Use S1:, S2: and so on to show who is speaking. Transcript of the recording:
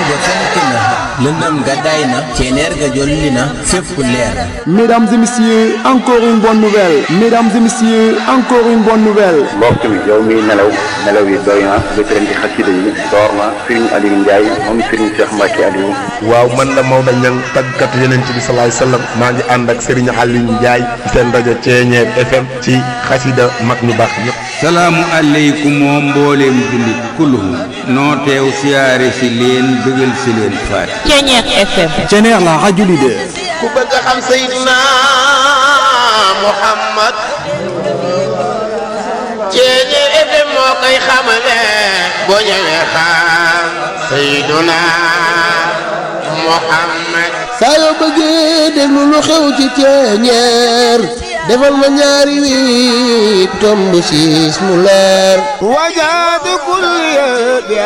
S1: ga fenk na lëndëm ga day na ceneer ga jolli na fépp leer na
S2: Mesdames et messieurs, encore une bonne nouvelle. Mesdames et messieurs, encore une bonne nouvelle.
S3: mbokk mi yow miy nelaw nelaw yi doy na bëgg leen di xasida yi door na Serigne Aliou Ndiaye moom Serigne Cheikh Mbacke Aliou
S4: waaw man la Maodo Niang tàggatu yeneen ci bi salaay sallam maa ngi ànd ak Serigne Aliou Ndiaye seen rajo Ceeñeer FM ci xasida mag ñu baax ñëpp.
S5: salaamu aleykum oo mbooleem jullit kulluhum noo teew siyaare si leen bëggal si leen faati
S6: Ceeñeer FM
S2: Ceneer la radio leader.
S7: ku bëgg a xam Seydina Muhammad Ceeñeer FM moo koy xamale boo ñëwee xam Seydina Muhammad
S8: saa yoo bëggee déglu lu xew ci ceeñeer defal ma ñaari wi tomb siis mu leer
S7: wajaatu kulli